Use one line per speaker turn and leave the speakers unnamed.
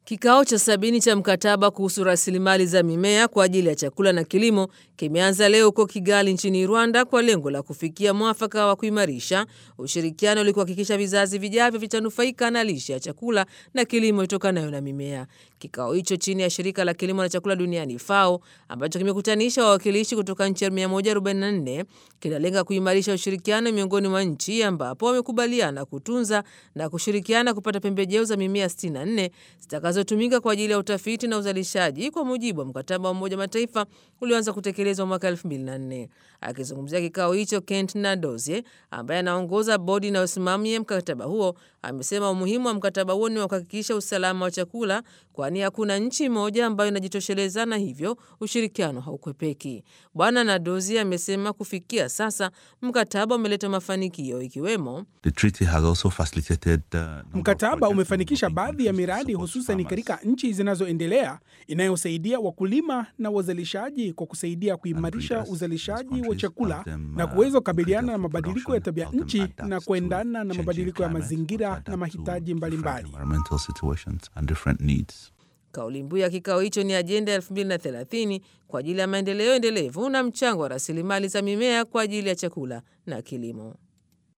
Kikao cha sabini cha mkataba kuhusu rasilimali za mimea kwa ajili ya chakula na kilimo kimeanza leo huko Kigali nchini Rwanda kwa lengo la kufikia mwafaka wa kuimarisha ushirikiano ili kuhakikisha vizazi vijavyo vitanufaika na lishe ya chakula na kilimo itokanayo na mimea. Kikao hicho chini ya shirika la kilimo na chakula duniani FAO ambacho kimekutanisha wawakilishi kutoka nchi 144 kinalenga kuimarisha ushirikiano miongoni mwa nchi ambapo wamekubaliana kutunza na kushirikiana kupata pembejeo za mimea 64 zitakazotumika kwa ajili ya utafiti na uzalishaji kwa mujibu wa mkataba wa Umoja Mataifa ulioanza kutekelezwa mwaka 2004. Akizungumzia kikao hicho, Kent Nadozie ambaye anaongoza bodi inayosimamia mkataba huo amesema umuhimu wa mkataba huo ni wa kuhakikisha usalama wa chakula, kwani hakuna nchi moja ambayo inajitosheleza na hivyo ushirikiano haukwepeki. Bwana Nadozie amesema kufikia sasa mkataba umeleta mafanikio ikiwemo
Mkataba umefanikisha baadhi ya miradi hususan katika nchi zinazoendelea inayosaidia wakulima na wazalishaji kwa kusaidia kuimarisha uzalishaji wa chakula na kuweza kukabiliana na mabadiliko ya tabia nchi na kuendana na mabadiliko ya mazingira na mahitaji mbalimbali.
Kauli mbiu ya kikao hicho ni ajenda ya 2030 kwa ajili ya maendeleo endelevu na mchango wa rasilimali za mimea kwa ajili ya chakula na kilimo.